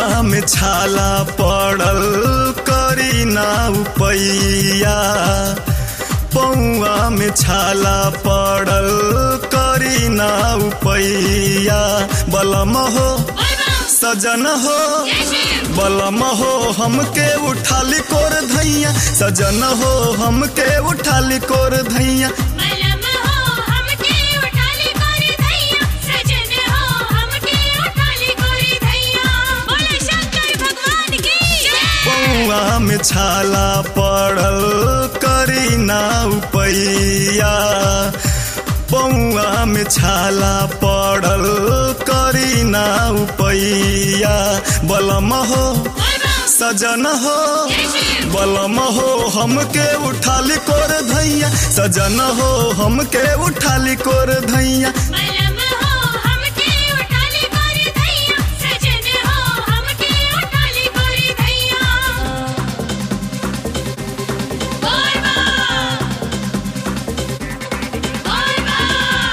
पौआ में छाला पड़ल करी ना उपैया पौआ में छाला पड़ल करी ना उपैया बलम हो सजन हो बलम हो हमके उठाली कोर धैया सजन हो हमके उठाली कोर धैया बलम हो हमके उठाली कोरी धैया सजन हो हमके उठाली कोरी धैया बोले शंकर भगवान की जय पौआ में छाला पड़ल करी ना उपैया पौआ में छाला पड़ल करी ना उपैया बलम हो सजन हो बलम हो हमके उठाली कोर धैया सजन हो हमके उठाली कोर धैया बलम हो हमके उठाली कोरी धैया सजन हो हमके उठाली कोरी धैया बोल बा बोल बा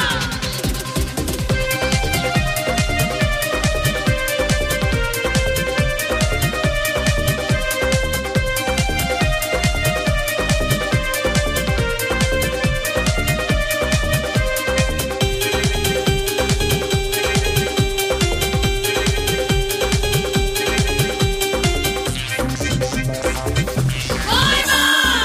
बोल बा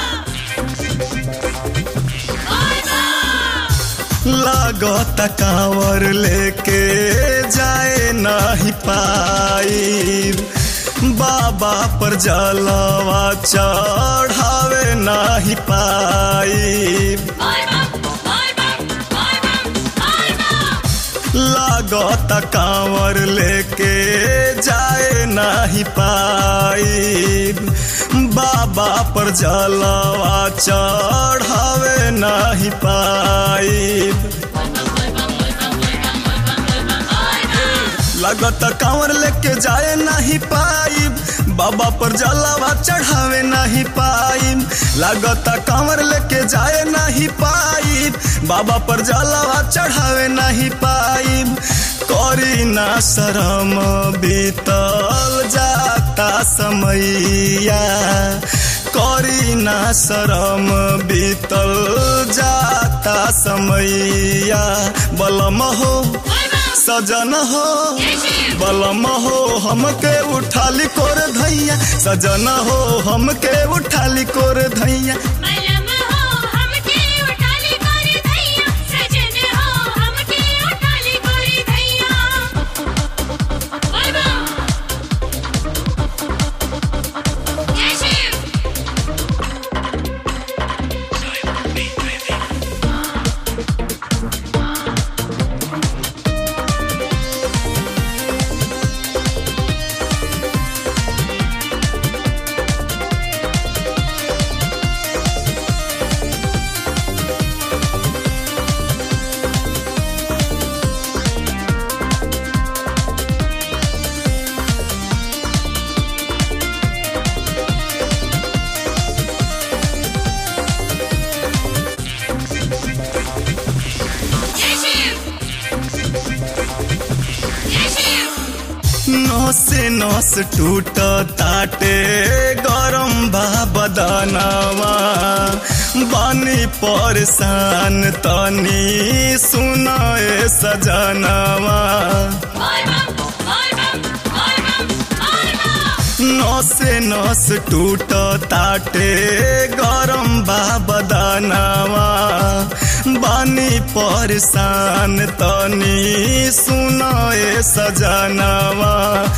बोल बा लागत कांवर लेके जाए नहीं पाई बाबा पर जलवा चढ़ावे नहीं पाई बोल बा बोल बा बोल बा बोल बा लागत कांवर लेके जाए नहीं पाई बाबा पर जलवा चढ़ावे नहीं पाई लागत कांवर लेके जाए नहीं पाई बाबा पर जलावा चढ़ावे नहीं पाई लागत कांवर लेके जाए नहीं पाई बाबा पर जलावा चढ़ावे नहीं पाई करी ना शरम बीतल जाता समैया करी ना शरम बीतल जाता समैया बलम हो सजन हो बलम हो हमके उठाली कोर धैया सजन हो हमके उठाली कोर धैया बलम हो हमके उठाली कोरी धैया सजन हो हमके उठाली कोरी धैया बोल बा जय शिव जय शिव जय शिव नस नस टूट ताटे गरम बा बदनवा बानी परेशान तनी सुनाए सजनवा बोल बा बोल बा बोल बा बोल बा नसे नस टूट ताटे गरम बा बदनवा बानी परेशान तनी सुनाए सजनवा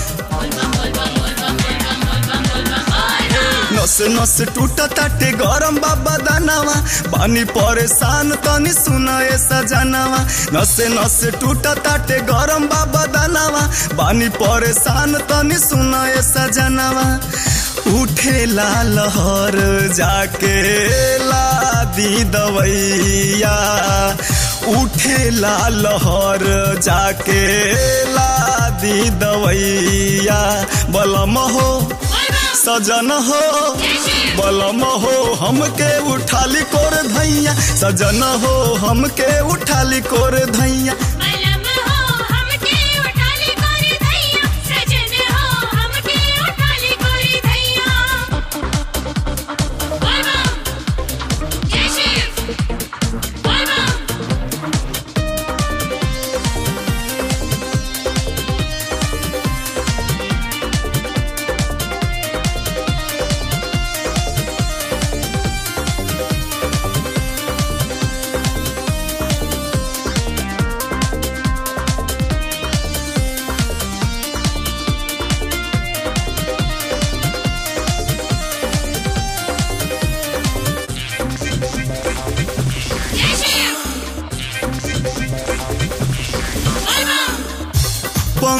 नस नस टूट ताटे गरम बा बदनवा बानी परेशान तनी सुनाए सजनवा नसे नस टूट ताटे गरम बा बदनवा बानी परेशान तनी सुनाए सजनवा उठे ला लहर जाके ला दी दवैया उठे ला लहर जाके ला दी दवैया बलम हो सजन हो बलम हो हमके उठाली कोर धैया सजन हो हमके उठाली कोर धैया बलम हो हमके उठाली कोरी धैया सजन हो हमके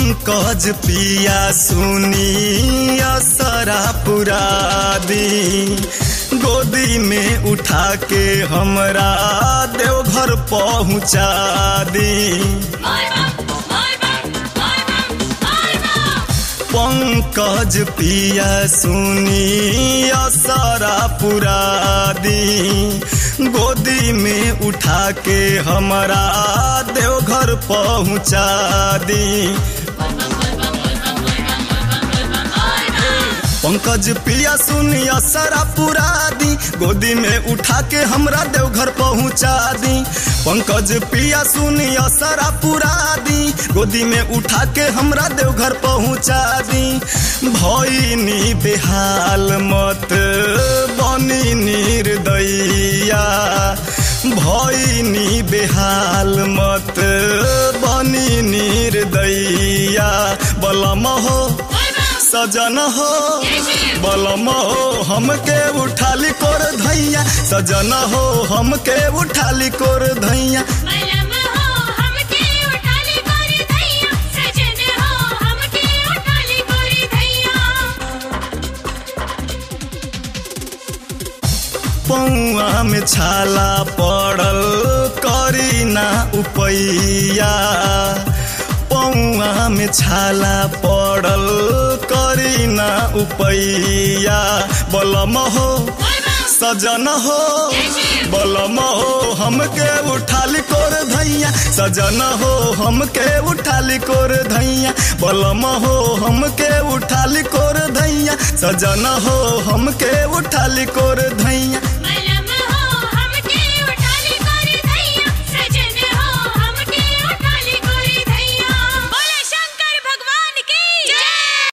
पंकज पिया सुनी असरा पुरादी गोदी में उठा के हमरा देवघर पहुँचा दी बोल बम बोल बम बोल बम बोल बम पंकज पिया सुनी असरा पुरादी गोदी में उठा के हमरा देवघर पहुँचा दी पंकज पिया सुनी असरा पुरादी गोदी में उठा के हमरा देवघर पहुँचा दी पंकज पिया सुनी असरा पुरादी गोदी में उठा के हमरा देवघर पहुँचा दी भैनी बेहाल मत बनी निर्दैया भैनी बेहाल मत बनी निर्दैया बलम हो बोल बम सजन हो जय श्री बलम हो हमके उठाली कोर धैया सजन हो हमके उठाली कोर धैया मलम हो हमके उठाली गोरी धैया सजन हो हमके उठाली गोरी धैया पौआ में छाला पड़ल करी ना उपैया पौआ में छाला पड़ल करी ना उपैया बलम हो बोल बम सजन हो जय श्री बलम हो हमके उठाली कोर धैया सजन हो हमके उठाली कोर धैया बलम हो हमके उठाली कोर धैया सजन हो हमके उठाली कोर धैया